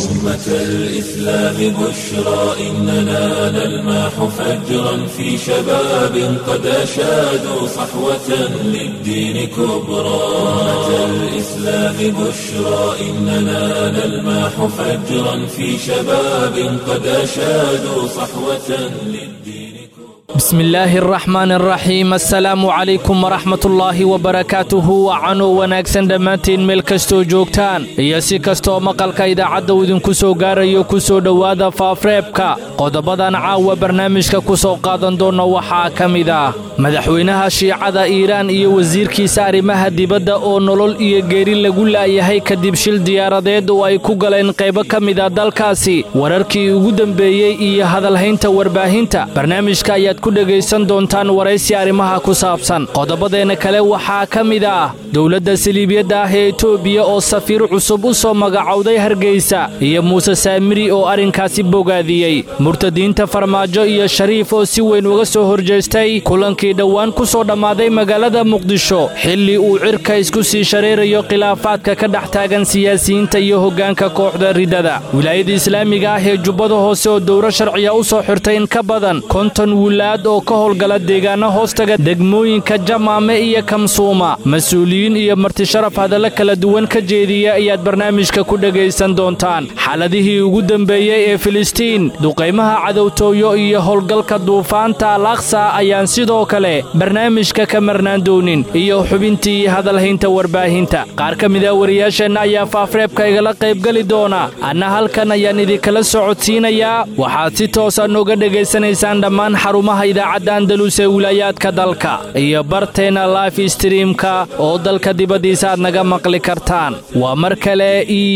أمة الإسلام بشرى إننا نلمح فجرا في شباب قد أشادوا صحوة للدين كبرى أمة الإسلام بشرى إننا نلمح فجرا في شباب قد أشادوا صحوة للدين بسم الله الرحمن الرحيم assalaamu calaykum waraxmatullaahi wabarakaatuhu wacanoo wanaagsan dhammaantiin meel kastoo joogtaan iyo si kastoo maqalka idaacadda uu idinku soo gaarayo ku soo dhowaada faafreebka qodobadan caawa barnaamijka ku soo qaadan doonna waxaa ka mid ah madaxweynaha shiicada iiraan iyo wasiirkiisa arrimaha dibadda oo nolol iyo geeri lagu laayahay kadib shil diyaaradeed oo ay ku galeen qaybo ka mid a dalkaasi wararkii ugu dembeeyey iyo hadalhaynta warbaahinta barnaamijka ayaad ku dhegaysan doontaan waraysi arrimaha ku saabsan qodobadeenna kale waxaa ka mid ah dowladda saliibiyadda ah ee etoobiya oo safiir cusub u soo magacowday hargeysa iyo muuse saamiri oo arrinkaasi bogaadiyey murtadiinta farmaajo iyo shariif oo si weyn uga soo horjeestay kulankii dhowaan ku soo dhammaaday magaalada muqdisho xilli uu cirka isku sii shareerayo khilaafaadka ka dhex taagan siyaasiyiinta iyo hoggaanka kooxda riddada wilaayada islaamiga ah ee jubbada hoose oo dowro sharciya u soo xirtay in ka badan konton wilaad oo ka howlgala deegaano hoostaga degmooyinka jamaame iyo kamsuuma mas-uuliyiin iyo martisharaf hadallo kala duwan ka jeediya ayaad barnaamijka ku dhegaysan doontaan xaaladihii ugu dembeeyey ee filistiin duqaymaha cadowtooyo iyo howlgalka duufaanta al aksa ayaan sidoo kale barnaamijka ka marnaan doonin iyo xubintii hadalhaynta warbaahinta qaar ka mida wariyaasheenna ayaa faafreebka igala qaybgeli doona anna halkan ayaan idinkala socodsiinayaa waxaad si toosa nooga dhegaysanaysaan dhammaan xarumaha idaacadda andalus ee wilaayaadka dalka iyo barteenna life streamka oo dalka dibaddiisa aad naga maqli kartaan waa mar kale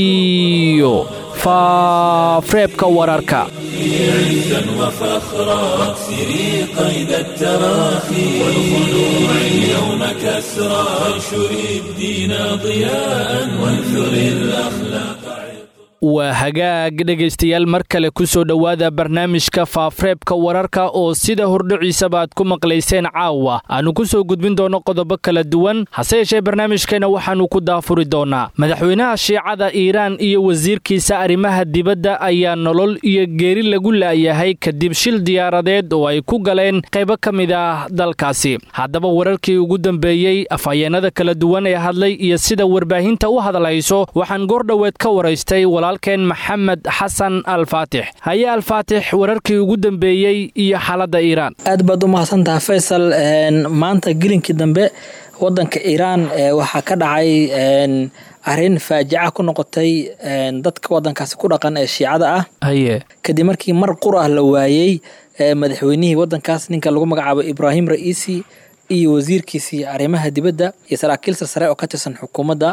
iyo faafreebka wararka عزا وفخرا واكسري قيد التراخي والخلوع اليوم كسرا وانشري الدين ضياء وانثري الأخلاق waa hagaag dhegaystayaal mar kale ku soo dhowaada barnaamijka faafreebka wararka oo sida hordhiciisaba aad ku maqlayseen caawa aannu ku soo gudbin doonno qodobo kala duwan hase yeeshee barnaamijkeenna waxaannu ku daafuri doonnaa madaxweynaha shiicada iiraan iyo wasiirkiisa arrimaha dibadda ayaa nolol iyo geeri lagu laayahay kadib shil diyaaradeed oo ay ku galeen qaybo ka mid ah dalkaasi haddaba wararkii ugu dambeeyey afhayeennada kala duwan ee hadlay iyo sida warbaahinta u hadlayso waxaan goordhoweed ka waraystay walaalkeen maxamed xasan alfaatix haye alfaatix wararkii ugu dambeeyey iyo xaaladda iiraan aad baad u mahadsantaha faysal maanta gelinkii dambe wadanka iiraan waxaa ka dhacay arrin faajica ku noqotay dadka wadankaasi ku dhaqan ee shiicada ah haye kadib markii mar qur ah la waayey madaxweynihii wadankaas ninka lagu magacaabo ibraahim ra'iisi iyo wasiirkiisii arrimaha dibadda iyo saraakiil sarsare oo ka tirsan xukuumadda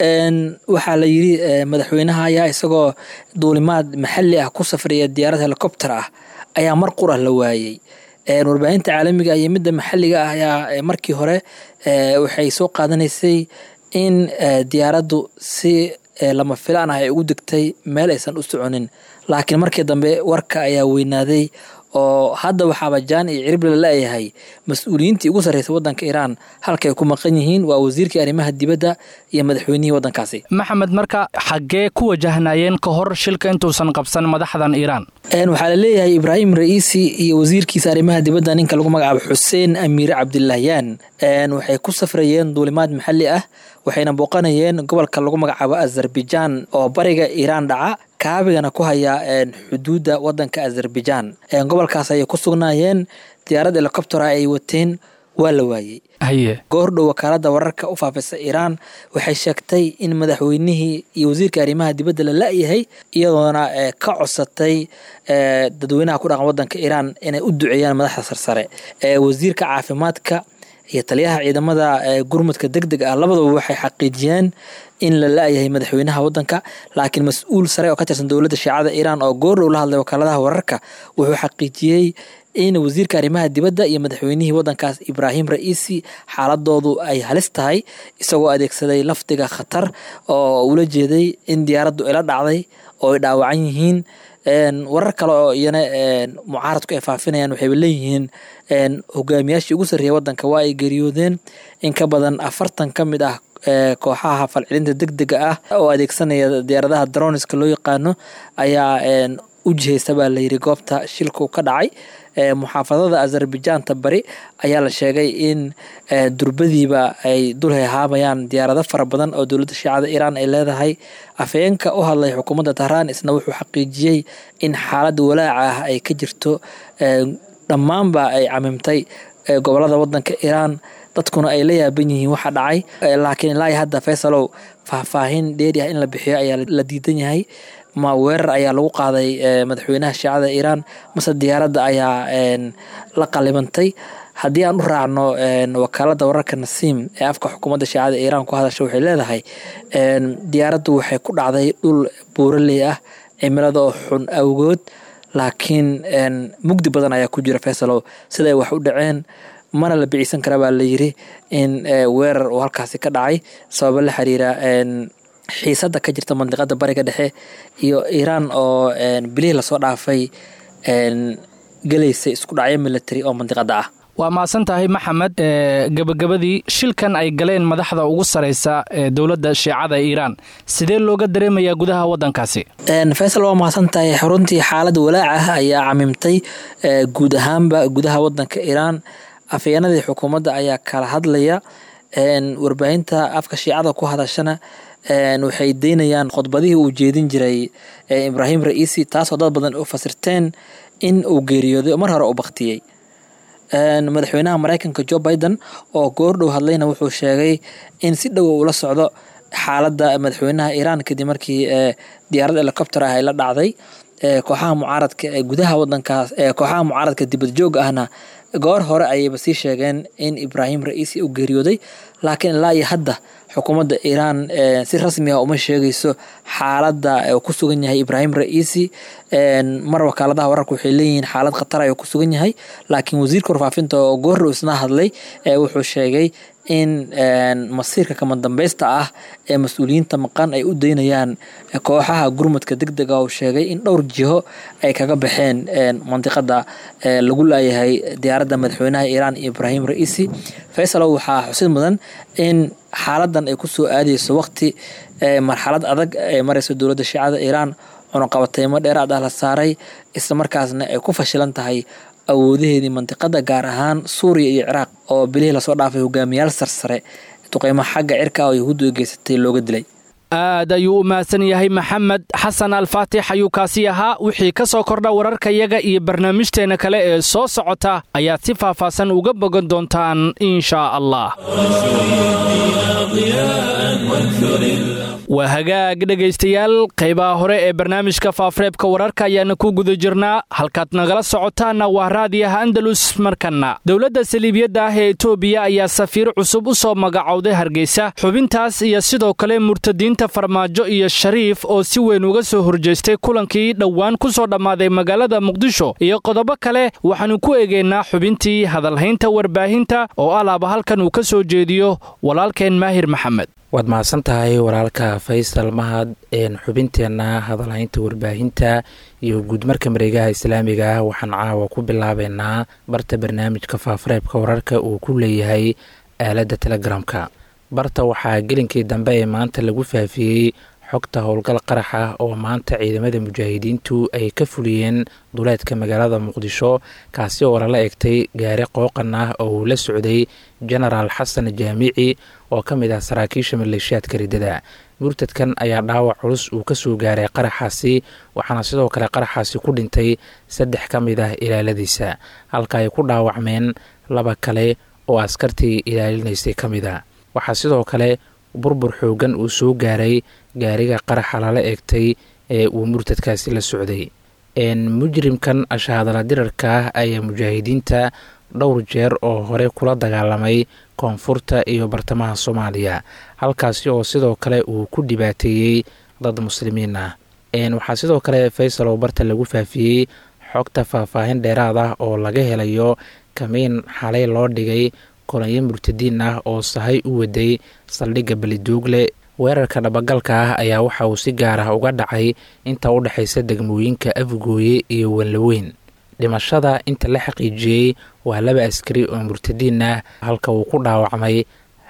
waxaa la yidhi madaxweynaha ayaa isagoo duulimaad maxalli ah ku safraya diyaarad helicopter ah ayaa mar qur ah la waayey warbaahinta caalamiga iyo midda maxalliga ah ayaa markii hore waxay soo qaadanaysay in diyaaraddu si lama filaan ah ay ugu degtay meel aysan u soconin laakiin markii dambe warka ayaa weynaaday oo hadda waxaaba jaan iyo cirib la laayahay mas-uuliyiintii ugu sarreysay wadanka iiraan halka ay ku maqan yihiin waa wasiirkii arrimaha dibadda iyo madaxweynihii wadankaasi maxamed marka xaggee ku wajahnayeen ka hor shilka intuusan qabsan madaxdan iiraan waxaa la leeyahay ibraahim ra'iisi iyo wasiirkiisa arrimaha dibadda ninka lagu magacaabo xuseen amiir cabdilahyaan waxay ku safrayeen duulimaad maxalli ah waxayna booqanayeen gobolka lagu magacaabo azerbaijaan oo bariga iiraan dhaca kaabigana ku haya xuduudda wadanka azerbaijaan gobolkaas ayay ku sugnaayeen diyaarad helicoptera ay wateen waa la waayey haye goordhow wakaalada wararka u faafisa iiraan waxay sheegtay in madaxweynihii iyo wasiirka arrimaha dibadda la la-yahay iyadoona ka codsatay dadweynaha ku dhaqan wadanka iiraan inay u duceeyaan madaxda sarsare wasiirka caafimaadka iyo taliyaha ciidamada gurmudka deg deg ah labadaba waxay xaqiijiyeen in la la-yahay madaxweynaha wadanka laakiin mas-uul sare oo ka tirsan dowladda shiicada iiraan oo goordhow la hadlay wakaaladaha wararka wuxuu xaqiijiyey in wasiirka arrimaha dibadda iyo madaxweynihii wadankaas ibraahim ra'iisi xaaladoodu ay halis tahay isagoo adeegsaday lafdiga khatar oo ula jeeday in diyaaraddu ila dhacday oo ay dhaawacan yihiin warar kale oo iyana mucaaradku ay faafinayaan waxayba leeyihiin hogaamiyaashii ugu sarreeya wadanka waa ay geeriyoodeen in ka badan afartan ka mid ah kooxaha falcelinta deg dega ah oo adeegsanaya diyaaradaha droniska loo yaqaano ayaa u jihaysa baa layidhi goobta shilku ka dhacay muxaafadada azerbaijanta bari ayaa la sheegay in durbadiiba ay dul hehaabayaan diyaarado fara badan oo dowladda shiicada iiraan ay leedahay afhayeenka u hadlay xukuumadda tahraan isna wuxuu xaqiijiyey in xaalada walaaca ah ay ka jirto dhammaanba ay camimtay gobolada wadanka iiraan dadkuna ay la yaaban yihiin waxa dhacay laakiin ilaa hadda faysalow faahfaahin dheeri ah in la bixiyo ayaa la diidan yahay ma weerar ayaa lagu qaaday madaxweynaha shiicada iiraan mase diyaaradda ayaa la qalibantay haddii aan u raacno wakaalada wararka nasiim ee afka xukuumadda shiicada iiraan ku hadasha waxay leedahay diyaaraddu waxay ku dhacday dhul buuraley ah cimilada oo xun awgood laakiin mugdi badan ayaa ku jira faysalow siday wax u dhaceen mana la biciisan kara baa layiri in weerar uu halkaasi ka dhacay sababo la xiriira xiisadda ka jirta mandiqada bariga dhexe iyo iiraan oo bilihii lasoo dhaafay gelaysa isku dhacyo military oo mandiqada ah waa mahadsan tahay maxamed gebagabadii shilkan ay galeen madaxda ugu sareysa ee dowladda shiicada iiraan sidee looga dareemayaa gudaha wadankaasi faysal waa mahadsan tahay xaruntii xaalada walaac ah ayaa camimtay guud ahaanba gudaha wadanka iiraan afhayeenadii xukuumadda ayaa kala hadlaya warbaahinta afka shiicada ku hadashana waxay deynayaan khudbadihii uu jeedin jiray ibraahim ra'iisi taasoo dad badan u fasirteen in uu geeriyooday oo mar hore u baktiyey madaxweynaha mareykanka jo biden oo goordhow hadlayna wuxuu sheegay in si dhow ula socdo xaaladda madaxweynaha iiraan kadib markii diyaarad helicopter ah ay la dhacday kooxaha mucaaradka ee gudaha wadankaas kooxaha mucaaradka dibad joog ahna goor hore ayayba sii sheegeen in ibraahim ra'iisi uu geeriyooday laakiin ilaa iyo hadda xukuumadda iiraan si rasmi ah uma sheegayso xaaladda uu ku sugan yahay ibraahim ra'iisi mar wakaaladaha wararka waxay leeyihiin xaalad khatar ayuu ku sugan yahay laakiin wasiirka warfaafinta oo goordhow isna hadlay wuxuu sheegay in masiirka kama dambeysta ah ee mas-uuliyiinta maqan ay u daynayaan kooxaha gurmudka deg dega uu sheegay in dhowr jiho ay kaga baxeen mandiqada lagu laayahay diyaaradda madaxweynaha iiraan ibraahim ra'iisi faysalow waxaa xusid mudan in xaaladan ay kusoo aadeyso waqti marxalad adag ay mareyso dowladda shiicada iiraan cunuqabateymo dheeraad ah la saaray isla markaasna ay ku fashilan tahay awoodaheedii mandiqada gaar ahaan suuriya iyo ciraaq oo bilihii lasoo dhaafay hogaamiyaal sarsare duqeymo xagga cirka oo yahuuddu ay geysatay looga dilay aad ayuu u mahadsan yahay maxamed xasan alfaatix ayuu kaasi ahaa wixii ka soo kordha wararkayaga iyo barnaamijteenna kale ee soo socota ayaad si faahfaahsan uga bogan doontaan inshaa allah waa hagaag dhegaystayaal qaybaha hore ee barnaamijka faafareebka wararka ayaana ku guda jirnaa halkaad nagala socotaanna waa raadiyaha andalus markanna dowladda saliibiyadda ah ee etoobiya ayaa safiir cusub u soo magacowday hargeysa xubintaas iyo sidoo kale murtadiinta farmaajo iyo shariif oo si weyn uga soo horjeestay kulankii dhowaan ku soo dhammaaday magaalada muqdisho iyo qodobo kale waxaannu ku eegaynaa xubintii hadalhaynta warbaahinta oo alaaba halkan uu ka soo jeediyo walaalkeen maahir maxamed waad mahadsan tahay walaalka faysal mahad xubinteenna hadalhaynta warbaahinta iyo guudmarka mareegaha islaamiga ah waxaan caawa ku bilaabeynaa barta barnaamijka faafareebka wararka uu ku leeyahay aaladda telegramka barta waxaa gelinkii dambe ee maanta lagu faafiyey xogta howlgal qarax ah oo maanta ciidamada mujaahidiintu ay ka fuliyeen duleedka magaalada muqdisho kaasi oo lala egtay gaari qooqan ah oo uu la socday genaraal xasan jaamici oo ka mid ah saraakiisha maleeshiyaadka riddada murtadkan ayaa dhaawac culus uu ka soo gaaray qaraxaasi waxaana sidoo kale qaraxaasi ku dhintay saddex ka mid ah ilaaladiisa halka ay ku dhaawacmeen laba kale oo askartii ilaalinaysay ka mid a waxaa sidoo kale burbur xoogan uu soo gaaray gaariga qaraxa lala eegtay ee uu murtadkaasi la socday mujrimkan ashahadala dirarka ah ayaa mujaahidiinta dhowr jeer oo hore kula dagaalamay koonfurta iyo bartamaha soomaaliya halkaasi oo sidoo kale uu ku dhibaateeyey dad muslimiin ah waxaa sidoo kale faysal oo barta lagu faafiyey xogta faahfaahin dheeraad ah oo laga helayo kamiin xalay loo dhigay kolonyo murtadiin ah oo sahay u waday saldhigga beliduugle weerarka dhabagalka ah ayaa waxa uu si gaar ah uga dhacay inta u dhexaysa degmooyinka afgooye iyo wanlaweyn dhimashada inta la xaqiijiyey waa laba askari oo murtadiin ah halka uu ku dhaawacmay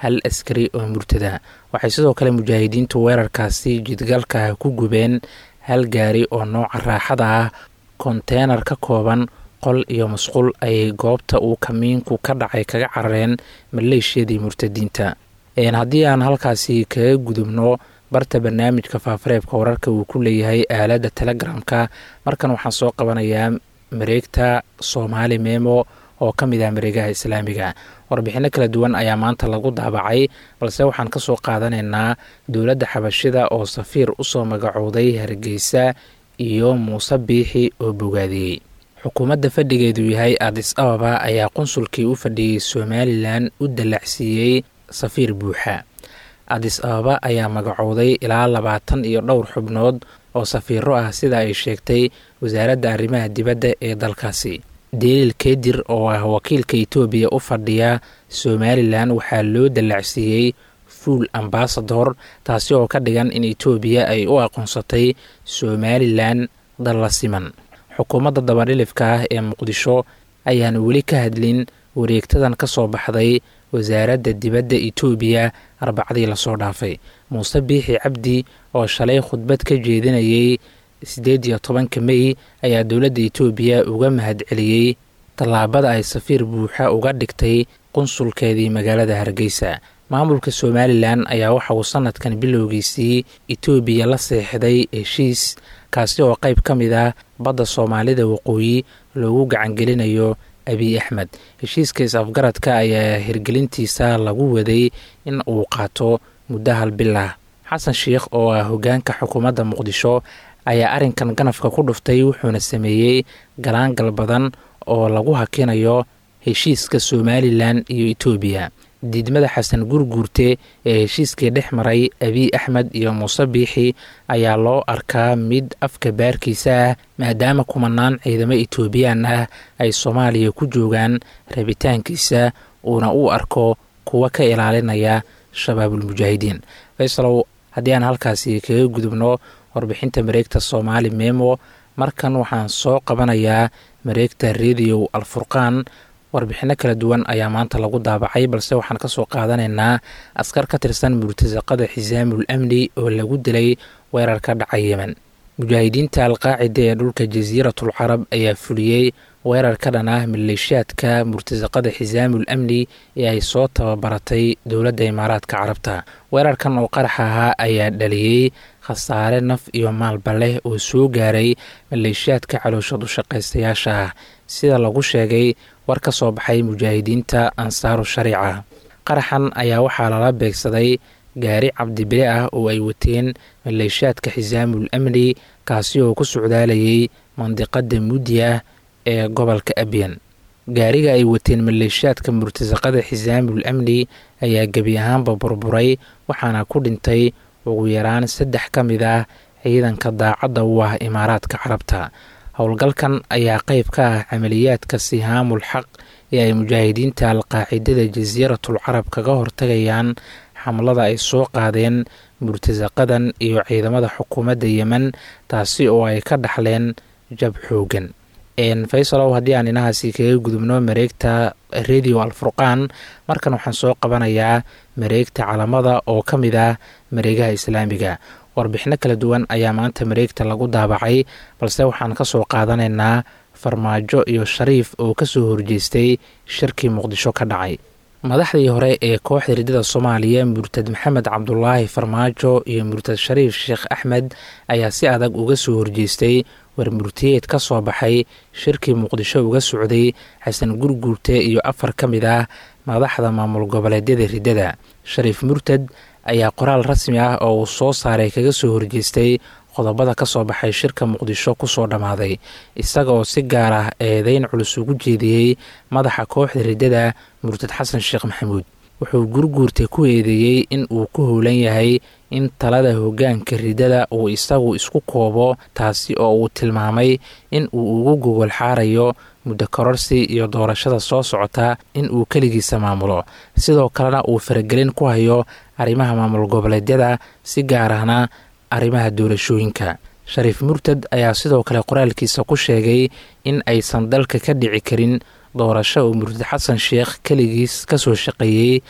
hal askari oo murtada waxay sidoo kale mujaahidiintu weerarkaasi jidgalka ku gubeen hal gaari oo nooca raaxada ah konteenar ka kooban qol iyo masquul ayay goobta uu kamiinku ka dhacay kaga carareen maleeshiyadii murtadiinta haddii aan halkaasi kaga gudubno barta barnaamijka faafareebka wararka uu ku leeyahay aaladda telegramka markan waxaan soo qabanayaa mareegta soomaali memo oo ka mid ah mareegaha islaamiga warbixinno kala duwan ayaa maanta lagu daabacay balse waxaan ka soo qaadanaynaa dowladda xabashida oo safiir usoo magacooday hargeysa iyo muuse biixi oo bogaadiyey xukuumadda fadhigeedu yahay adis ababa ayaa qunsulkii u fadhiyey somalilan u dallacsiiyey safiir buuxa adis ababa ayaa magacooday ilaa labaatan iyo dhowr xubnood oo safiiro ah sida ay sheegtay wasaaradda arrimaha dibadda ee dalkaasi daliil kedir oo ah wakiilka etoobiya u fadhiya somalilan waxaa loo dallacsiiyey fuul ambasador taasi oo ka dhigan in etoobiya ay u aqoonsatay somalilan dal la siman xukuumadda dabadhilifka ah ee muqdisho ayaan weli ka hadlin wareegtadan ka soo baxday wasaaradda dibadda etoobiya arbacadii lasoo dhaafay muuse biixi cabdi oo shalay khudbad ka jeedinayay siddeed iyo tobanka mey ayaa dowladda etoobiya uga mahadceliyey tallaabada ay safiir buuxa uga dhigtay qunsulkeedii magaalada hargeysa maamulka somalilan ayaa waxa uu sanadkan bilowgiisii etoobiya la seexday heshiis kaasi oo qayb ka mid ah badda soomaalida waqooyi loogu gacangelinayo abiy axmed heshiiska is-afgaradka ayaa hirgelintiisa lagu waday in uu qaato muddo hal bil ah xasan sheikh oo ah hoggaanka xukuumadda muqdisho ayaa arrinkan ganafka ku dhuftay wuxuuna sameeyey galaangal badan oo lagu hakinayo heshiiska somalilan iyo etoobiya diidmada xasan gurguurte ee heshiiskii dhex maray abiy axmed iyo muuse biixi ayaa loo arkaa mid afka baarkiisa ah maadaama kumanaan ciidamo etoobiyaan ah ay soomaaliya ku joogaan rabitaankiisa uuna u arko kuwa ka ilaalinaya shabaabulmujaahidiin faysalow haddii aan halkaasi kaga gudubno warbixinta mareegta soomaali memo markan waxaan soo qabanayaa mareegta rediyo alfurqaan warbixinno kala duwan ayaa maanta lagu daabacay balse waxaan ka soo qaadanaynaa askar ka tirsan murtasaqada xisaamul amni oo lagu dilay weerar ka dhacay yemen mujaahidiinta alqaacida ee dhulka jasiiratul carab ayaa fuliyey weerar ka dhan ah maleeshiyaadka murtasaqada xisaamul amni ee ay soo tababaratay dowladda imaaraadka carabta weerarkan oo qarax ahaa ayaa dhaliyey khasaare naf iyo maalba leh oo soo gaaray maleeshiyaadka caloosha dushaqaystayaasha ah sida lagu sheegay war ka soo baxay mujaahidiinta ansaaru shariica qaraxan ayaa waxaa lala beegsaday gaari cabdibile ah oo ay wateen maleeshiyaadka xisaamul amni kaasi oo ku socdaalayay mandiqada mudya ee gobolka abyan gaariga ay wateen maleeshiyaadka murtasaqada xisaamul amni ayaa gebi ahaanba burburay waxaana ku dhintay ugu yaraan saddex ka mid ah ciidanka daacadda u ah imaaraadka carabta howlgalkan ayaa qayb ka ah camaliyaadka sihaamul xaq ee ay mujaahidiinta alqaacidada jasiiratul carab kaga hortagayaan xamlada ay soo qaadeen murtasaqadan iyo ciidamada xukuumadda yemen taasi oo ay ka dhaxleen jab xoogan faysalow haddii aan inahaasi kaga gudubno mareegta radio alfurqaan markan waxaan soo qabanayaa mareegta calamada oo ka mid ah mareegaha islaamiga warbixino kala duwan ayaa maanta mareegta lagu daabacay balse waxaan ka soo qaadanaynaa farmaajo iyo shariif oo kasoo horjeestay shirkii muqdisho ka dhacay madaxdii hore ee kooxda riddada soomaaliya murtad maxamed cabdulaahi farmaajo iyo murtad shariif sheekh axmed ayaa si adag uga soo horjeestay warmurtiyeed ka soo baxay shirkii muqdisho uga socday xasan gurguurte iyo afar ka mid ah madaxda maamul goboleedyada riddada shariif murtad ayaa qoraal rasmi ah oo uu soo saaray kaga soo horjeestay qodobada ka soo baxay shirka muqdisho kusoo dhammaaday isaga oo si gaar ah eedeyn culus ugu jeediyey madaxa kooxda riddada murtad xasan sheekh maxamuud wuxuu gurguurta ku eedeeyey in uu ku howlan yahay in talada hoggaanka riddada uu isagu isku koobo taasi oo uu tilmaamay in uu ugu gogol xaarayo muddo kororsi iyo doorashada soo socota in uu keligiisa maamulo sidoo kalena uu faragelin ku hayo arrimaha maamul goboleedyada si gaar ahna arrimaha doorashooyinka shariif murtad ayaa sidoo kale qoraalkiisa ku sheegay in aysan dalka ka dhici karin doorasho uu murtad xasan sheekh keligiis kasoo shaqeeyey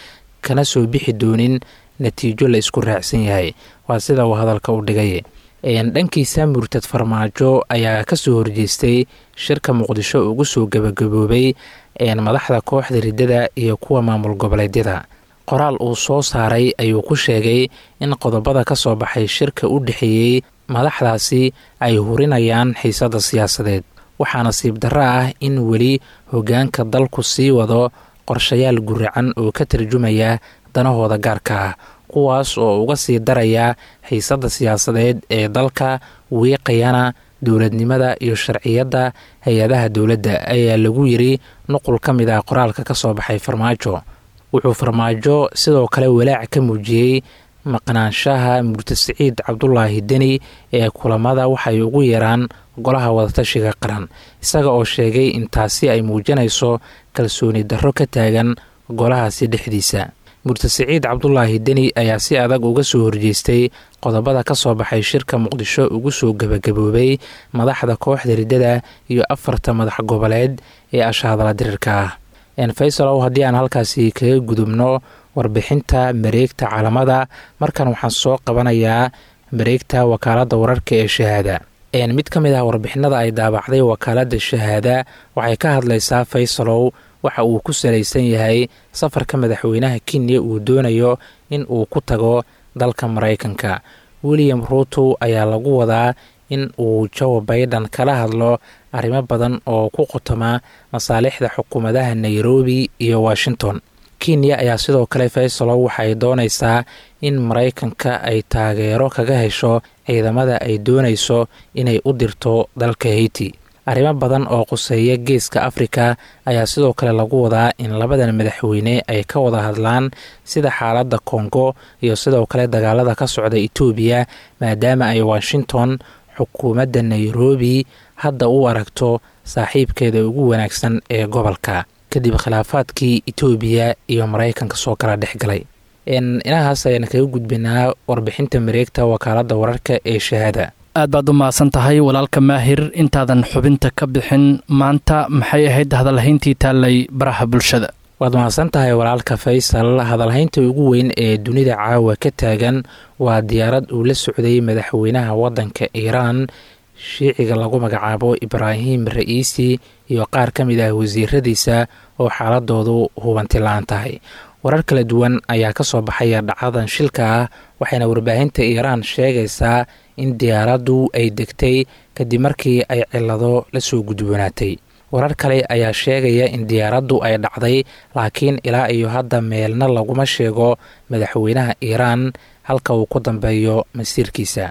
kana soo bixi doonin natiijo la isku raacsan yahay waa sida uu hadalka u dhigay dhankiisa murtad farmaajo ayaa kasoo horjeestay shirka muqdisho ugu soo gabagaboobay madaxda kooxda riddada iyo kuwa maamul goboleedyada qoraal uu soo saaray ayuu ku sheegay in qodobada ka soo baxay shirka u dhexeeyey madaxdaasi ay hurinayaan xiisadda siyaasadeed waxaa nasiib darro ah in weli hoggaanka dalku sii wado qorshayaal guracan oo ka tarjumaya danahooda gaarka ah kuwaas oo uga sii daraya xiisadda siyaasadeed ee dalka wiiqayana dowladnimada iyo sharciyadda hay-adaha dowladda ayaa lagu yiri nuqul ka mid ah qoraalka ka soo baxay farmaajo wuxuu farmaajo sidoo kale walaac ka muujiyey maqnaanshaha murtad siciid cabdulaahi deni ee kulamada waxay ugu yeeraan golaha wadatashiga qaran isaga oo sheegay in taasi ay muujinayso kalsooni darro ka taagan golahaasi dhexdiisa murtad siciid cabdulaahi deni ayaa si adag uga soo horjeestay qodobada ka soo baxay shirka muqdisho ugu soo gebagaboobay madaxda kooxda riddada iyo afarta madax goboleed ee ashaadala dirirka ah faysalow haddii aan halkaasi kaga gudubno warbixinta mareegta calamada markan waxaan soo qabanayaa mareegta wakaaladda wararka ee shahaada mid ka mid ah warbixinada ay daabacday wakaaladda shahaada waxay ka hadlaysaa faysalow waxa uu ku salaysan yahay safarka madaxweynaha kenya uu doonayo in uu ku tago dalka maraykanka william ruuto ayaa lagu wadaa in uu joe baiden kala hadlo arrimo badan oo ku qotoma masaalixda xukuumadaha nairobi iyo washington kenya ayaa sidoo kale faysalow waxay doonaysaa in maraykanka ay taageero kaga hesho ciidamada ay doonayso inay u dirto dalka haiti arrimo badan oo quseeya geeska afrika ayaa sidoo kale lagu wadaa in labadan madaxweyne ay ka wada hadlaan sida xaaladda kongo iyo sidoo kale dagaalada ka socda etoobiya maadaama ay washington xukuumadda nairobi hadda u aragto saaxiibkeeda ugu wanaagsan ee gobolka kadib khilaafaadkii etoobiya iyo maraykanka soo kala dhex galay inahaas ayaan kaga gudbinaa warbixinta mareegta wakaaladda wararka ee shahaada aad baad u mahadsan tahay walaalka maahir intaadan xubinta ka bixin maanta maxay ahayd hadalhayntii taallay baraha bulshada waad mahadsan tahay walaalka faysal hadalhaynta ugu weyn ee dunida caawa ka taagan waa diyaarad uu la socday madaxweynaha waddanka iiraan shiiciga lagu magacaabo ibraahim ra'iisi iyo qaar ka mid ah wasiiradiisa oo xaaladoodu hubanti la-aan tahay warar kala duwan ayaa ka soo baxaya dhacdadan shilka ah waxayna warbaahinta iiraan sheegaysaa in diyaaraddu ay degtay kadib markii ay cilado la soo gudboonaatay warar kale ayaa sheegaya in diyaaraddu ay dhacday laakiin ilaa iyo hadda meelna laguma sheego madaxweynaha iiraan halka uu ku dambeeyo masiirkiisa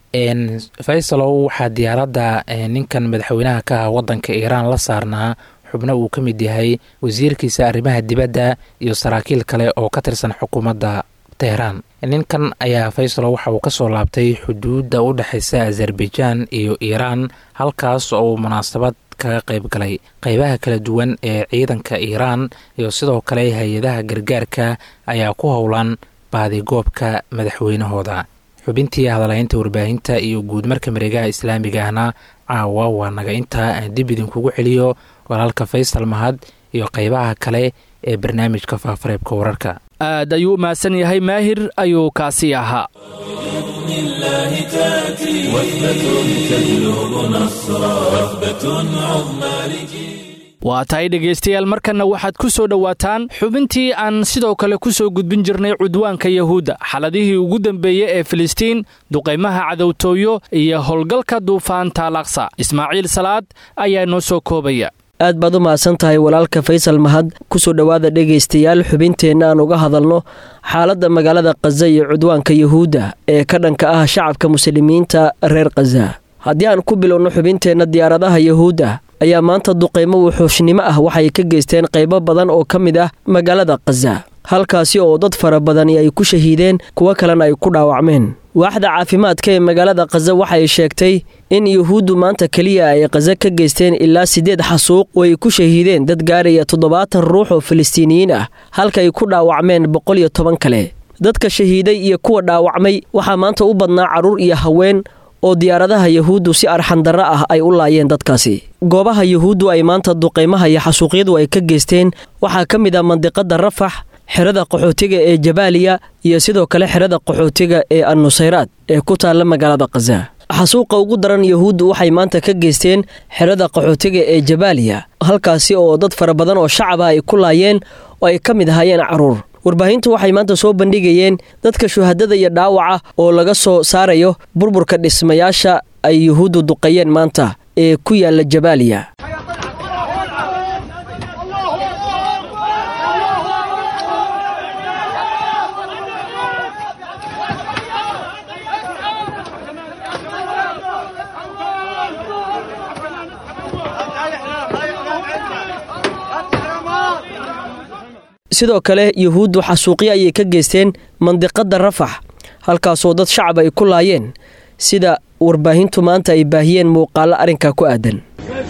faysalow waxaa diyaaradda ninkan madaxweynaha ka ah waddanka iiraan la saarnaa xubno uu ka mid yahay wasiirkiisa arrimaha dibadda iyo saraakiil kale oo ka tirsan xukuumadda teheraan ninkan ayaa faysalo waxa uu kasoo laabtay xuduudda u dhexeysa azerbaijaan iyo iiraan halkaas oo uu munaasabad kaga qayb galay qeybaha kala duwan ee ciidanka iiraan iyo sidoo kale hay-adaha gargaarka ayaa ku howlan baadigoobka madaxweynahooda xubintii hadalhaynta warbaahinta iyo guud marka mareegaha islaamiga ahna caawa waa naga intaa aan dib idinkugu celiyo walaalka faysal mahad iyo qeybaha kale ee barnaamijka faafareebka wararka aad ayuu u mahadsan yahay maahir ayuu kaasi ahaa waa tahay dhegaystayaal markanna waxaad ku soo dhowaataan xubintii aan sidoo kale ku soo gudbin jirnay cudwaanka yahuudda xaladihii ugu dambeeyey ee filistiin duqaymaha cadowtooyo iyo howlgalka duufaanta alaqsa ismaaciil salaad ayaa noo soo koobaya aad baad u mahadsan tahay walaalka faysal mahad kusoo dhowaada dhegaystayaal xubinteenna aan uga hadalno xaaladda magaalada khaza iyo cudwaanka yuhuudda ee ka dhanka ah shacabka muslimiinta reer khaza haddii aan ku bilowno xubinteenna diyaaradaha yuhuudda ayaa maanta duqaymo wuxuushnimo ah waxay ka geysteen qaybo badan oo ka mid ah magaalada khaza halkaasi oo dad fara badani ay ku shahiideen kuwo kalena ay ku dhaawacmeen waaxda caafimaadka ee magaalada khaza waxay sheegtay in yuhuuddu maanta keliya ay khaza ka geysteen ilaa siddeed xasuuq oo ay ku shahiideen dad gaaraya toddobaatan ruux oo filistiiniyiin ah halka ay ku dhaawacmeen boqol iyo toban kale dadka shahiiday iyo kuwa dhaawacmay waxaa maanta u badnaa carruur iyo haween oo diyaaradaha yuhuuddu si arxandarro ah ay u laayeen dadkaasi goobaha yuhuuddu ay maanta duqaymaha iyo xasuuqyadu ay ka geysteen waxaa ka mid ah mandiqadda rafax xerada qaxootiga ee jabaaliya iyo sidoo kale xerada qaxootiga ee annusayraad ee ku taalla magaalada khaza xasuuqa ugu daran yahuuddu waxay maanta ka geysteen xerada qaxootiga ee jabaaliya halkaasi oo dad fara badan oo shacaba ay ku laayeen oo ay ka mid ahaayeen carruur warbaahintu waxay maanta soo bandhigayeen dadka shuhadada iyo dhaawaca oo laga soo saarayo burburka dhismayaasha ay yuhuuddu duqayeen maanta ee ku yaalla jabaaliya sidoo kale yuhuuddu xasuuqyo ayay ka geysteen mandiqadda rafax halkaasoo dad shacab ay ku laayeen sida warbaahintu maanta ay baahiyeen muuqaallo arrinkaa ku aadan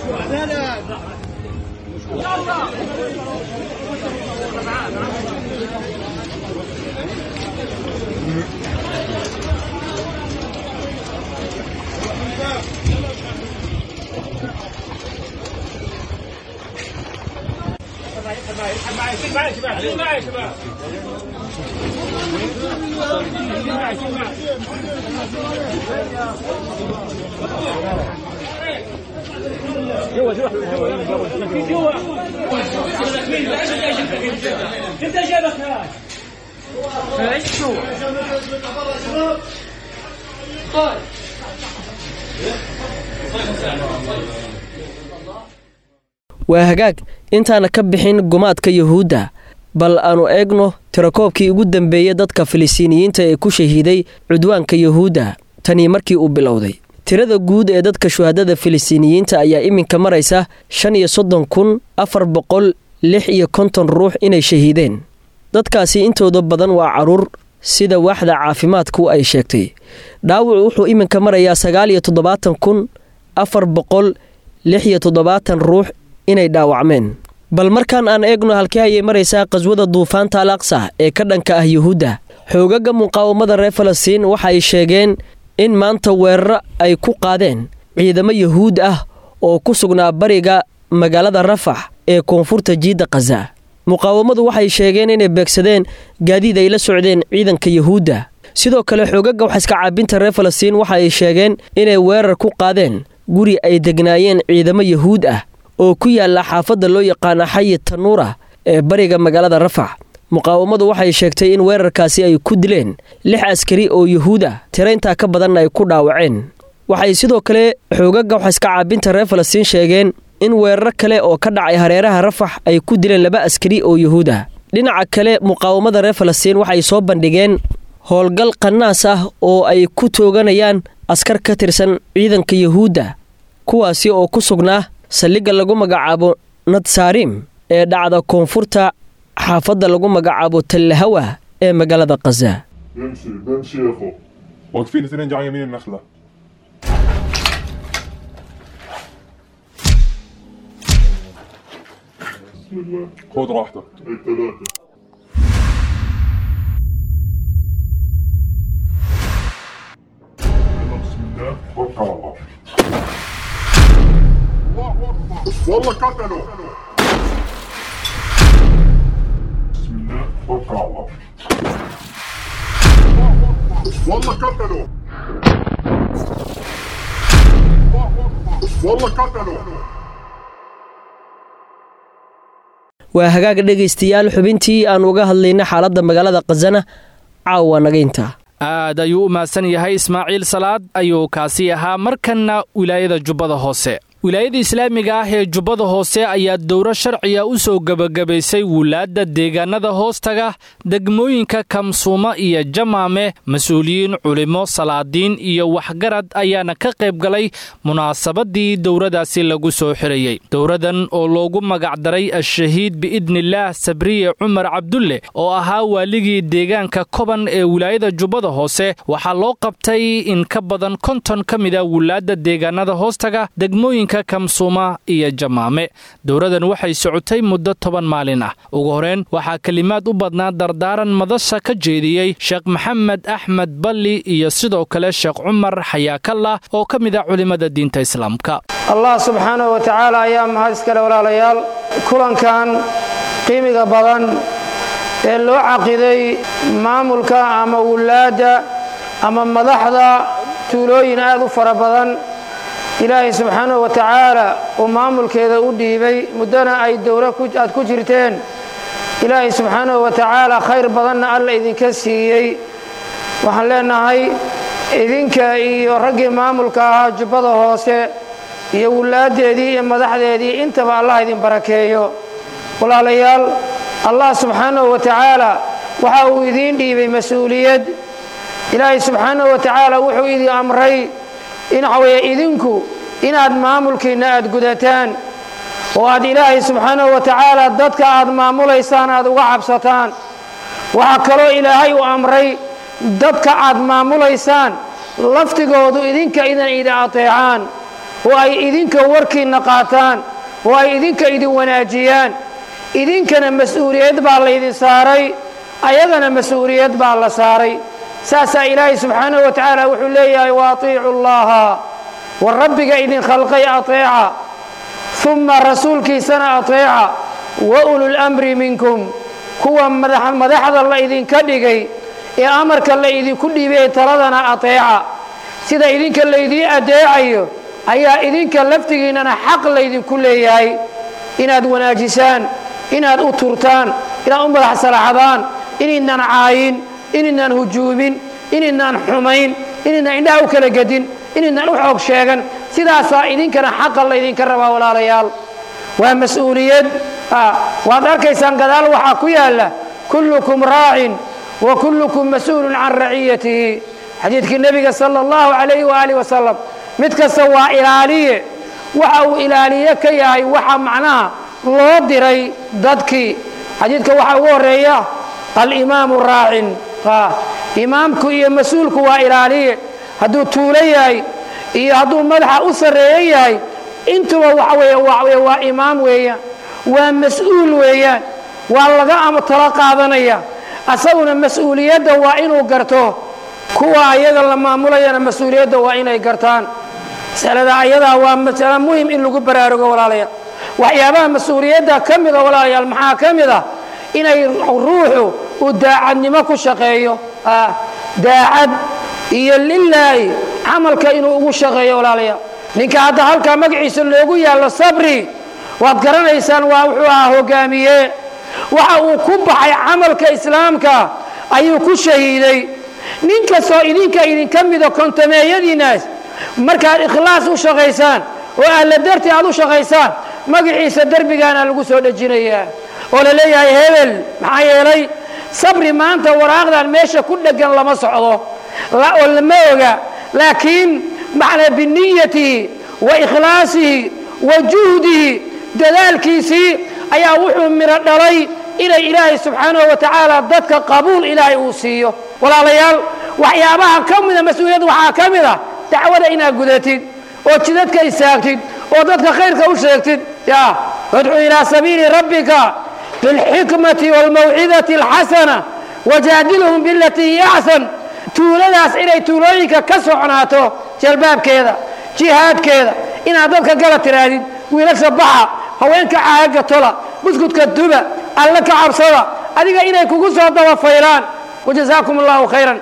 waa hagaag intaana ka bixin gumaadka yuhuudda bal aanu eegno tirakoobkii ugu dambeeyey dadka filistiiniyiinta ee ku shahiiday cudwaanka yuhuudda tanii markii uu bilowday tirada guud ee dadka shuhadada filistiiniyiinta ayaa iminka maraysa shan iyo soddon kun afar boqol lix iyo konton ruux inay shahiideen dadkaasi intooda badan waa carruur sida waaxda caafimaadku ay sheegtay dhaawacu wuxuu iminka marayaa sagaal iyo toddobaatan kun afar boqol lix iyo toddobaatan ruux inay dhaawacmeen bal markaan aan eegno halkii ayay maraysaa qaswada duufaanta al aqsa ee ka dhanka ah yuhuudda xoogaga muqaawamada reer falastiin waxa ay sheegeen in maanta weeraro ay ku qaadeen ciidamo yuhuud ah oo ku sugnaa bariga magaalada rafax ee koonfurta jiidda khaza muqaawamadu waxay sheegeen inay beegsadeen gaadiid ay la socdeen ciidanka yuhuudda sidoo kale xoogaga waxaiska caabinta reer falastiin waxa ay sheegeen inay weerar ku qaadeen guri ay degnaayeen ciidamo yuhuud ah oo ku yaalla xaafadda loo yaqaana xayi tanuura ee bariga magaalada rafax muqaawamadu waxay sheegtay in weerarkaasi ay ku dileen lix askari oo yuhuud ah tirayntaa ka badanna ay ku dhaawaceen waxay sidoo kale xoogaga waxaiska caabinta reer falastiin sheegeen in weeraro kale oo ka dhacay hareeraha rafax ay ku dileen laba askari oo yuhuud ah dhinaca kale muqaawamada reer falastiin waxay soo bandhigeen howlgal qanaas ah oo ay ku tooganayaan askar ka tirsan ciidanka yuhuudda kuwaasi oo ku sugnaa saldhigga lagu magacaabo nadsaarim ee dhacda koonfurta xaafadda lagu magacaabo tallahawa ee magaalada khaza بمشي بمشي يا اخو واقفين اثنين جاي يمين النخله بسم الله خذ راحتك الثلاثة بسم الله توكل على الله الله اكبر والله قتلوا بسم الله توكل على الله والله قتلوا الله اكبر والله قتلوا waa hagaag dhegaystayaal xubintii aan uga hadlayna xaaladda magaalada khazana caawa nagaynta aad ayuu u mahadsan yahay ismaaciil salaad ayuu kaasi ahaa markanna wilaayada jubbada hoose wilaayada islaamiga ah ee jubbada hoose ayaa dowro sharciga u soo gebagabaysay wulaadda deegaanada hoostaga degmooyinka kamsuuma iyo jamaame mas-uuliyiin culimo salaadiin iyo waxgarad ayaana ka qayb galay munaasabadii dowradaasi lagu soo xirayey dowradan oo loogu magacdaray ashahiid biidnillaah sabriye cumar cabdulle oo ahaa waaligii deegaanka koban ee wilaayada jubbada hoose waxaa loo qabtay in ka badan konton ka mida wulaadda deegaanada hoostaga degmooyinka kamsuuma iyo jamaame dowradan waxay socotay muddo toban maalin ah ugu horeen waxaa kelimaad u badnaa dardaaran madasha ka jeediyey sheekh maxamed axmed balli iyo sidoo kale sheekh cumar xayaakallah oo ka mid ah culimmada diinta islaamka allah subxaanahu wa tacaala ayaa mahad iskale walaalayaal kulankan qiimiga badan ee loo caqiday maamulka ama wulaadda ama madaxda tuulooyin aad u fara badan ilaahay subxaanahu wa tacaala uu maamulkeeda u dhiibay muddona ay dowlo aad ku jirteen ilaahay subxaanahu wa tacaala khayr badanna alla idinka siiyey waxaan leenahay idinka iyo raggii maamulka ahaa jubbada hoose iyo wulaaddeedii iyo madaxdeedii intaba allah idin barakeeyo walaalayaal allah subxaanahu wa tacaala waxa uu idiin dhiibay mas-uuliyad ilaahay subxaanahu wa tacaala wuxuu idin amray in waxaweeye idinku inaad maamulkiinna aad gudataan oo aad ilaahay subxaanahu wa tacaala dadka aad maamulaysaan aad uga cabsataan waxaa kaloo ilaahay u amray dadka aad maamulaysaan laftigoodu idinka idan idin ateecaan oo ay idinka warkiinna qaataan oo ay idinka idin wanaajiyaan idinkana mas-uuliyad baa laydin saaray ayagana mas-uuliyad baa la saaray saasaa ilaahay subxaanahu wa tacaala wuxuu leeyahay wa atiicu llaha war rabbiga idin khalqay ateeca uma rasuulkiisana ateeca wa ululamri minkum kuwa madaxda la idinka dhigay ee amarka la idinku dhiibay ee taladana ateeca sida idinka laydii adeecayo ayaa idinka laftigiinnana xaq laydinku leeyahay inaad wanaajisaan inaad u turtaan inaad u madax salaxdaan inaydnan caayin inaydnan hujuumin inaydnan xumayn inaydnan indhaha u kala gedin inaydnan u xoog sheegan sidaasaa idinkana xaqa laydinka rabaa walaalayaal waa mas-uuliyad waad arkaysaan gadaal waxaa ku yaalla kullukum raacin wa kullukum mas-uulun can raciyatihi xadiidkii nebiga sala allahu calayhi waaalih wasalam mid kasta waa ilaaliye waxa uu ilaaliye ka yahay waxa macnaha loo diray dadkii xadiidka waxaa ugu horeeya alimaamu raacin imaamku iyo mas-uulku waa ilaaliye hadduu tuulo yahay iyo hadduu madaxa u sarreeyo yahay intuba waxa weeye waa waa imaam weeyaan waa mas-uul weeyaan waa laga talo qaadanaya asaguna mas-uuliyadda waa inuu garto kuwa ayaga la maamulayana mas-uuliyadda waa inay gartaan masalada ayadaa waa masalo muhim in lagu baraarugo walaalayaal waxyaabaha mas-uuliyadda ka mida walaalayaal maxaa ka mid ah inay ruuxu uu daacadnimo ku shaqeeyo daacad iyo lilaahi camalka inuu ugu shaqeeyo walaalayaal ninka hadda halkaa magaciisa loogu yaallo sabri waad garanaysaan waa wuxuu ahaa hogaamiye waxa uu ku baxay camalka islaamka ayuu ku shahiiday nin kastoo idinka idinka mida kontameeyadiinaas markaad ikhlaas u shaqaysaan oo alla dartii aad u shaqaysaan magaciisa derbigaana lagu soo dhejinayaa oo la leeyahay hebel maxaa yeelay sabri maanta waraaqdan meesha ku dheggan lama socdo oo lama oga laakiin macnaa biniyatihi wa ikhlaasihi wa juhdihi dadaalkiisii ayaa wuxuu midho dhalay inay ilaahay subxaanahu wa tacaala dadka qabuul ilaahay uu siiyo walaalayaal waxyaabaha ka mida mas-uuliyadda waxaa ka mid ah dacwada inaad gudatid oo jidadka istaagtid oo dadka khayrka u sheegtid ya wadcu ilaa sabiili rabbika bilxikmati waalmawcidati alxasana wajaadilhum bilatii hiya axsan tuuladaas inay tuulooyinka ka socnaato jalbaabkeeda jihaadkeeda inaad dadka gala tiraadid wiilasha baxa haweenka caaga tola buskudka duba alla ka cabsada adiga inay kugu soo dabafaylaan wajazaakum allahu khayran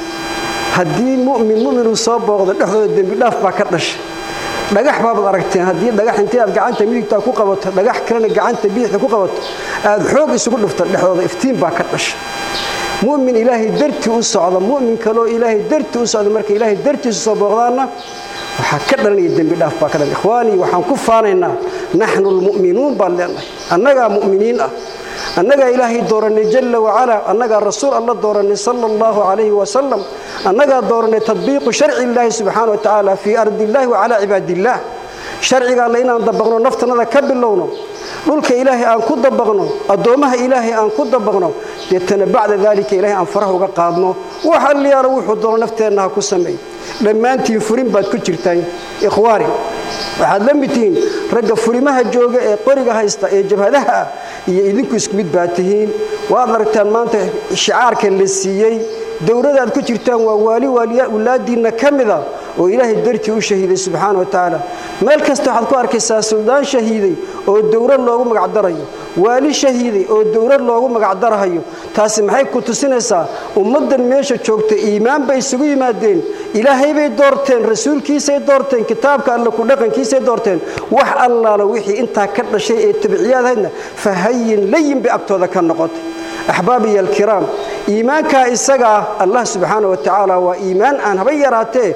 haddii mumin muminuu soo booqdo dhexdooda dembi dhaaf baa ka dhashay dhagax baabaad aragteen haddii dhagax intii aad gacanta midigtaa ku qabato dhagax kalena gacanta bidixda ku qabato aad xoog isugu dhufto dhexdooda iftiin baa ka dhashay mumin ilaahay dartii u socda mumin kaloo ilaahay dartii u socda marka ilaahay dartiisu soo booqdaanna waxaa ka dhalanaya dembi dhaaf baa ka dhalan ikhwaanii waxaan ku faanaynaa naxnu lmu'minuun baan leenahay annagaa mu'miniin ah annagaa ilaahay dooranay jalla wacalaa annagaa rasuul alla dooranay sala allahu calayhi wasalam annagaa dooranay tadbiiqu sharci illaahi subxaana wa tacaala fii ardi illaahi wa calaa cibaadiillaah sharciga alle inaan dabaqno naftannada ka bilowno dhulka ilaahay aan ku dabaqno addoommaha ilaahay aan ku dabaqno deetana bacda daalika ilaahay aan faraha uga qaadno wax alliyaalo wuxuu doono nafteenna ha ku sameey dhammaantiin furin baad ku jirtaan ikhwaani waxaad la mid tihiin ragga furimaha jooga ee qoriga haysta ee jabhadaha ah iyo idinku isku mid baad tihiin waad aragtaan maanta shicaarka la siiyey dowlada aad ku jirtaan waa waali wulaadiinna ka mida oo ilaahay dartii u shahiiday subxaana wa tacaala meel kasta waxaad ku arkaysaa suldaan shahiiday oo dowlad loogu magacdarayo waali shahiiday oo dowlad loogu magacdarahayo taasi maxay ku tusinaysaa ummaddan meesha joogta iimaan bay isugu yimaadeen ilaahay bay doorteen rasuulkiisay doorteen kitaabka alle ku dhaqankiisay doorteen wax allaala wixii intaa ka dhashay ee tabiciyaadahaydna fahayin layin bay agtooda ka noqotay axbaabiya alkiraam iimaankaa isaga ah allah subxaana wa tacaala waa iimaan aan haba yaraatee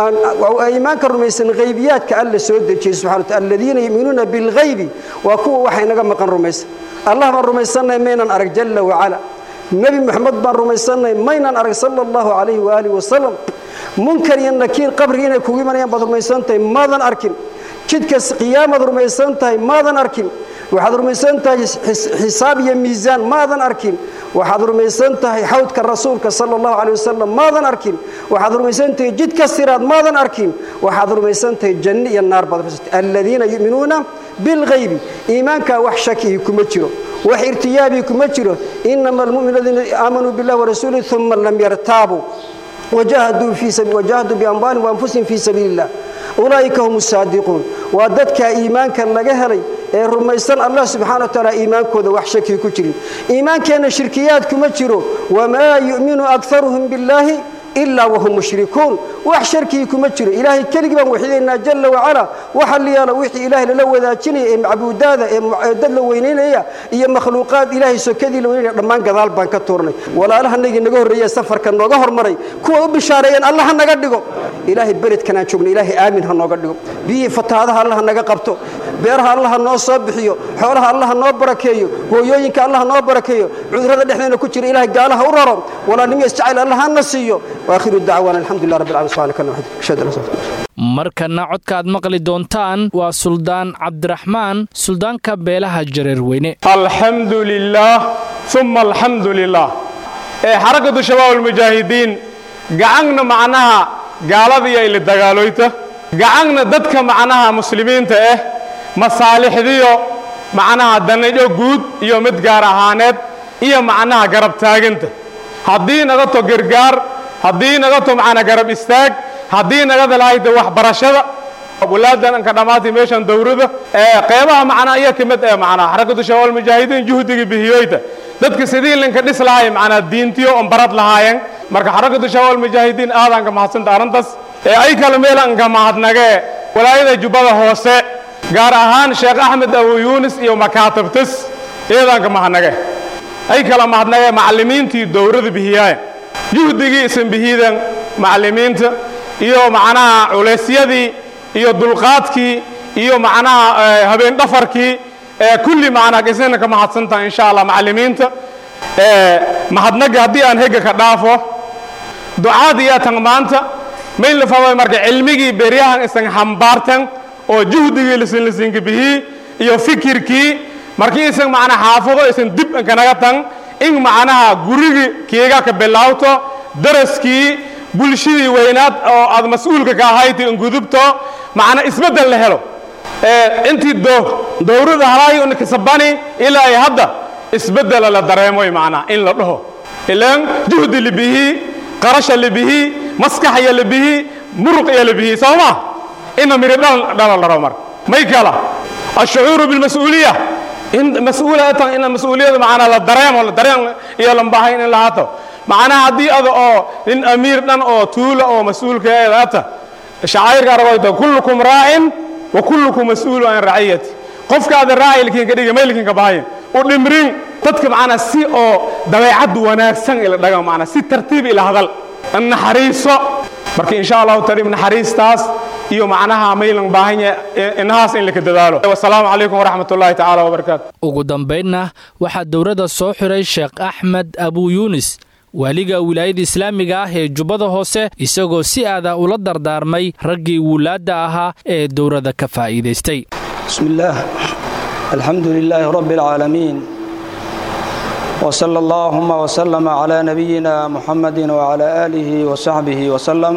iimaanka rumaysan haybiyaadka alle soo dejiyey subxana wataala aladiina yu'minuuna bilghaybi waa kuwa waxa inaga maqan rumaysan allah baan rumaysannahay maynan arag jalla wacala nebi moxamed baan rumaysannahay maynan arag sala allahu calayhi waaalih wasalam munkar iyo nakiir qabri inay kugu imanayaan baad rumaysan tahay maadan arkin jidkas qiyaamaad rumaysan tahay maadan arkin waxaad rumaysan tahay xisaab iyo miisaan maadan arkin waxaad rumaysan tahay xawdka rasuulka sala allahu calay wasalam maadan arkin waxaad rumaysan tahay jidka siraad maadan arkin waxaad rumaysan tahay janno iyo naar baad rumaysan tahay aladiina yu'minuuna bilghaybi iimaankaa wax shakihi kuma jiro wax irtiyaabii kuma jiro inama almu'minu aladiina aamanuu billahi warasuulihi uma lam yartaabuu wajahaduu biamwaalihim waanfusihim fii sabiili illah ulaa'ika hum saadiquun waa dadkaa iimaanka laga helay ee rumaysan allah subxana wa taala iimaankooda wax shakii ku jirin iimaankeenna shirkiyaad kuma jiro wamaa yu'minu akaruhum billaahi ilaa wahum mushrikuun wax sharkii kuma jiro ilaahay keligii baan waxidaynaa jalla wacala waxa la yaala wixii ilaahay lala wadaajinaya ee macbuudaada ee dad la weynaynaya iyo makhluuqaad ilaahay sokadii la weynaynaya dhammaan gadaal baan ka tuurnay walaalahanagii naga horreeye safarka nooga hormaray kuwa u bishaareeyeen allah ha naga dhigo ilaahay beledkanaan joogno ilaahay aamin ha nooga dhigo biyihii fatahaadaha allah naga qabto beeraha allah noo soo bixiyo xoolaha allah noo barakeeyo hooyooyinka allah noo barakeeyo cudurrada dhexdeena ku jira ilaahay gaalaha u raro walaalnimo isjacayl allah hana siiyo waakhiru dacwaana alxamdulilah rabbi alamin subhanaka allahumma ashhadu an la ilaha illa anta markana codka aad maqli doontaan waa suldaan cabdiraxmaan suldaanka beelaha jareerweyne alxamdu lilaah uma alxamdu lilah ee xarakatu shabaab almujaahidiin gacagna macnaha gaaladiiyo ili dagaaloyta gacagna dadka macnaha muslimiinta ah masaalixdiyo macnaha danadho guud iyo mid gaar ahaaneed iyo macnaha garab taaginta haddii naga to gargaar haddii naga to macnaa garab istaag haddii naga dalahayda waxbarashada walaadan anka dhammaatay meeshan dowrada ee qeybaha macnaa iyo ka mid ee macnaa xarakatu shabaab almujaahidiin juhdigii bihiyoyta dadka sidii linka dhis lahay macnaa diintiyo on barad lahaayeen marka xarakatu shabaab almujaahidiin aadaan ka mahadsanta arrintaas ee ay kale meelan ka mahadnagee walaayada jubbada hoose gaar ahaan sheekh axmed abu yuunis iyo makaatabtas iyadaan ka mahadnage ay kala mahadnagee macallimiintii dowrada bihiyaaye juhdigii isan bihiidan macallimiinta iyo macnaha culeysyadii iyo dulqaadkii iyo macnaha habeen dhafarkii ee kulli macnaa isna ka mahadsantaha insha allah macallimiinta mahadnaga haddii aan hega ka dhaafo ducaad iyo tan maanta mayn la faway marka cilmigii beryahan isan hambaartan oo juhdigii lisinlisinka bihii iyo fikirkii markii isan macnaa xaafado isan dib kanaga tan in macnaha gurigii kiiga ka bilaawto daraskii bulshadii weynaad oo aad mas-uulka ka ahayd in gudubto macna isbeddel la helo intii dowrada halaayi unkasabani ilaa ay hadda isbeddela la dareemoy macnaa in la dhaho ilaan juhdi libihii qarasha libihii maskaxya libihii muruqya libihii soo ma ina miri dhala dharo mar may kala ashucuuru bilmas-uuliya in mas-uulatan ina mas-uuliyada macnaa la dareemo la dareem iyo lambahayn in lahaato macnaha haddii ada oo nin amiir dhan oo tuula oo mas-uulkeeda ata shacairka aragayta kullukum raacin wa kullukum mas-uulu an raciyati qofkaada raaci ilkiin ka dhiga maylkiin ka bahayin u dhimrin dadka macnaa si oo dabeecaddu wanaagsan ila dhaga macnaa si tartiib ila hadal naxariiso marka insha allahu taala naxariistaas iyo macnaha maylan baahanya inahaas in laka dadaalo wasalaamu calaykum waraxmat ullahi tacaala wabarakaatu ugu dambaynna waxaa dowladda soo xiray sheekh axmed abuu yuunis waaliga wilaayada islaamiga ah ee jubbada hoose isagoo si aada ula dardaarmay raggii wuulaadda ahaa ee dowladda ka faa'iidaystay bismi illaah alxamdu lilaahi rabbi alcaalamiin wsala allaahuma wslama cla nabiyina muxamadi wcla aalihi wsaxbihi wsalam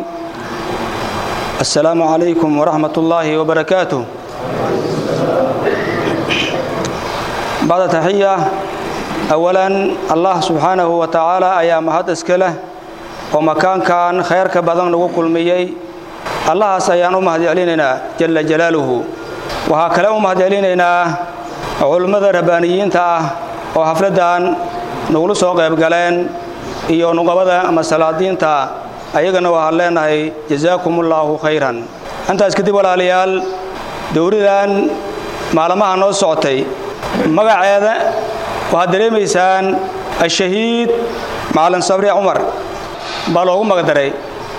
assalaamu calaykum waraxmat ullaahi wbarakaatuh bacda taxiya awalan allah subxaanahu wa tacaala ayaa mahad iska leh oo makaankan khayrka badan lagu kulmiyey allahaas ayaan u mahad celinaynaa jalla jalaaluhu waxaa kale u mahad celinaynaa culummada rabbaaniyiinta ah oo xafladdan nagula soo qayb galeen iyo nuqabada ama salaadiinta ayagana waxaan leenahay jazaakumullaahu khayran intaas kadib walaalayaal dowladan maalmaha noo socotay magaceeda waxaad dareemaysaan ashahiid macalin sabri cumar baa loogu magdaray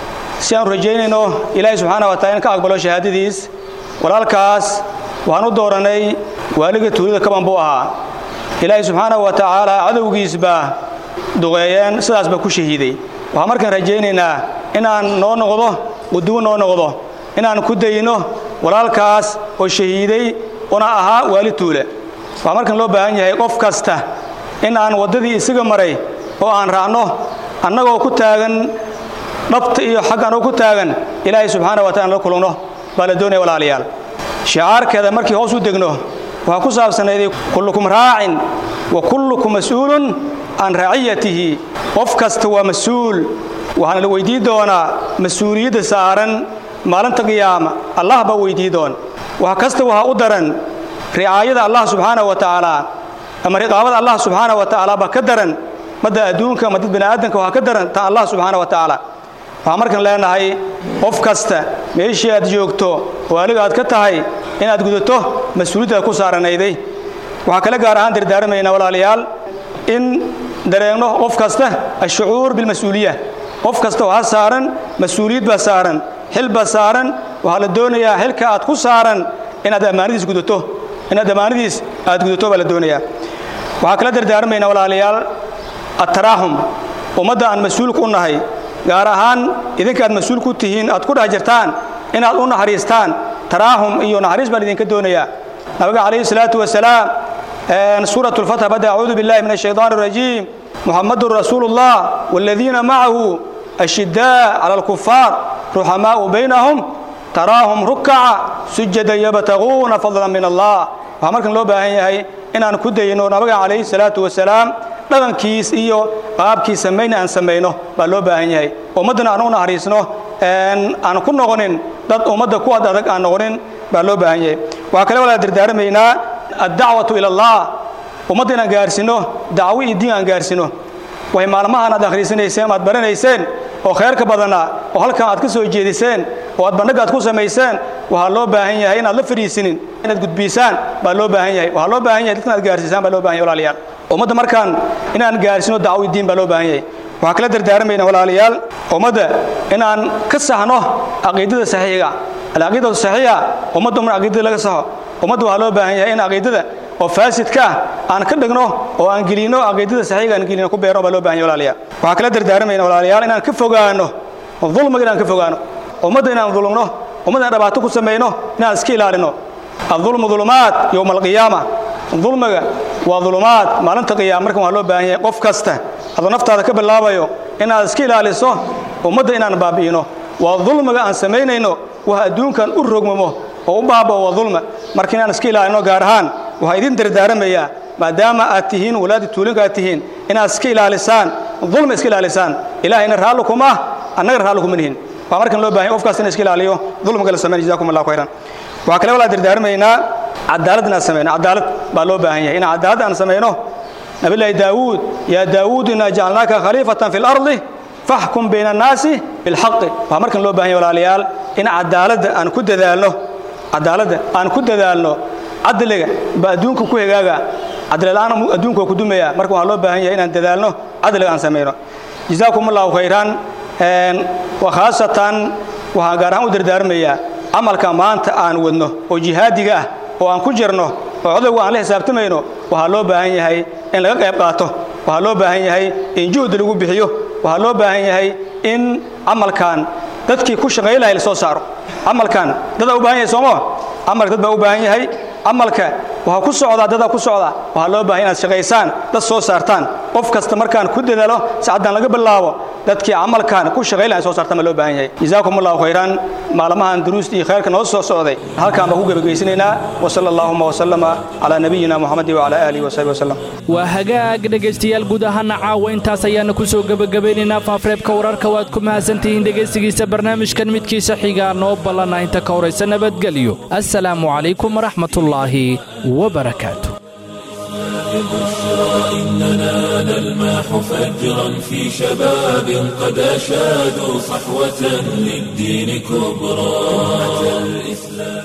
si aanu rajaynayno ilaahay subxaana wa taala in ka aqbalo shahaadadiis walaalkaas waxaan u doorannay waaliga tuulada kaban buu ahaa ilaahay subxaana wa tacaala cadowgiis baa duqeeyeen sidaas baa ku shahiiday waxaan markaan rajaynaynaa inaan noo noqdo quduwo noo noqdo inaan ku dayno walaalkaas oo shahiiday una ahaa waali tuule waxaa markan loo baahan yahay qof kasta in aan waddadii isaga maray oo aan raacno annagoo ku taagan dhabta iyo xag annagoo ku taagan ilaahay subxaana wa taala la kulano baa la doonaya walaalayaal shicaarkeeda markii hoos u degno waxaa ku saabsanayday kullukum raacin wa kullukum mas'uulun can raciyatihi qof kasta waa mas-uul waxaana la weydii doonaa mas-uuliyadda saaran maalinta qiyaama allah baa weydii doon wax kasta waxaa u daran ricaayada allah subxaana wa tacaala ama riqaabada allah subxaana wa tacaala baa ka daran madda adduunka ama dad bani'aadanka waxaa ka daran tan allah subxaana wa tacaala waxaan markan leenahay qof kasta meeshii aad joogto oo aliga aad ka tahay inaad gudato mas-uuliyaddaad ku saaranayday waxaa kale gaar ahaan dardaaramaynaa walaalayaal in dareegno qof kasta ashucuur bilmas-uuliya qof kasta waxaa saaran mas-uuliyad baa saaran xil baa saaran waxaa la doonayaa xilka aad ku saaran inaad ammaanadiis gudato inaad ammaanadiis aad gudato baa la doonayaa waxaa kala dardaarmaynaa walaalayaal attaraaxum ummadda aan mas-uulka u nahay gaar ahaan idinka aad mas-uul ku tihiin aad ku dhex jirtaan inaad u naxariistaan taraahum iyo naxariis baan idinka doonayaa nabiga calayhi salaatu wasalaam suurat lfatx bada acuudu billahi min ashaytaan arajiim muxamadun rasuulu llah waaladiina macahu ashidaa cala alkufaar ruxamaa'u baynahum taraahum rukaca sujadan yabtaguuna fadlan min allah waxaa markan loo baahan yahay inaan ku dayno nabiga calayhi salaatu wasalaam dhaqankiis iyo qaabkii samayna aan samayno baa loo baahan yahay ummaddana aan u naxariisno aan ku noqonin dad ummadda ku ad adag aan noqonin baa loo baahan yahay waxaa kale walaa dardaaramaynaa addacwatu ila allah ummadda inaan gaarsiino dacwo iyo diin aan gaarsiino way maalmahaan aad akhriisanayseen aad baranayseen oo khayrka badana oo halkan aad ka soo jeediseen oo aad bandhig aad ku samayseen waxaa loo baahan yahay inaad la fadhiisinin inaad gudbiisaan baa loo baahan yahay waxaa loo baahan yahay dadkan aad gaarsiisaan baa loo baahan yahay walaalayaal ummadda markaan inaan gaarsiino dacwo diin baa loo baahan yahay waxaa kala dardaarmayna walaalayaal ummadda inaan ka saxno caqiidada saxiiga alcaqiidatu saxiixa ummadda umar caqiidada laga saxo ummadda waxaa loo baahan yahay in caqiidada oo faasidka ah aan ka dhigno oo aan gelino caqiidada saxiiga aan gelino ku beerno baa loo baahan yahay walaalayaal waxaa kala dardaarmayna walaalayaal inaan ka fogaano dulmiga inaan ka fogaano ummadda inaan dulmno ummadda inaan dhibaato ku samayno inaan iska ilaalino adulmu dulumaat yowma alqiyaama dulmiga waa dulumaad maalinta qiyaama markan waxaa loo baahan yahay qof kasta adoo naftaada ka bilaabayo inaad iska ilaaliso ummadda inaan baabi'ino waa dulmiga aan samaynayno wax adduunkan u rogmamo oo u baabao waa dulma marka inaan iska ilaalino gaar ahaan waxaa idin dardaaramayaa maadaama aad tihiin walaadi tuulinka aad tihiin inaad iska ilaalisaan dulmi iska ilaalisaan ilaahayna raalli kuma ah annaga raalli kuma nihin waa markan loo bahan yahay qofkaas in iska ilaaliyo dulmiga la sameyn jazakum allahu khayran waxaa kale walaa dardaarmaynaa cadaalad inaan samayno cadaalad baa loo baahan yahay inaan cadaalad aan samayno nabilaahi daawuud yaa daawuud inaa jacalnaaka khaliifatan fi lardi faxkum bayna annaasi bilxaqi waxaa markan loo bahan yahay walaalayaal in cadaaladda aan ku dadaalno cadaaladda aan ku dadaalno cadliga ba adduunka ku hegaaga cadlila'aan adduunka waa ku dumaya marka waxaa loo baahan yahay inaan dadaalno cadliga aan samayno jazaakum allahu khayran wa khaasatan waxaan gaar ahaan u dardaarmayaa camalka maanta aan wadno oo jihaadiga ah oo aan ku jirno oo codowga aan la xisaabtamayno waxaa loo baahan yahay in laga qayb qaato waxaa loo baahan yahay in juhdi lagu bixiyo waxaa loo baahan yahay in camalkan dadkii ku shaqay lahay la soo saaro camalkan dadaa u baahan yahay sooma camalka dad baa u baahan yahay camalka waxaa ku socdaa dadaa ku socdaa waxaa loo baahan inaad shaqaysaan dad soo saartaan qof kasta markaan ku dadaalo sacaddaan laga bilaabo dadkii camalkan ku shaqay lahay soo saartaan baa loo baahan yahay jazaakum allahu khayran maalmahan duruusta iyo khayrka noo soo socday halkaan baan ku gebagaysanaynaa wasala allahuma wasalama calaa nabiyina muxamadi wacala aalihi wasaxbi wasalam waa hagaag dhegaystayaal guud ahaana caawa intaas ayaana ku soo gebagabaynaynaa faafreebka wararka waad ku mahadsantihiin dhegaystigiisa barnaamijkan midkiisa xigaa noo ballana inta ka horaysa nabadgelyo assalaamu calaykum waraxmatullaahi wabarakaatu بشرى إننا نلمح فجرا في شباب قد أشادوا صحوة للدين كبرى أتى الإسلام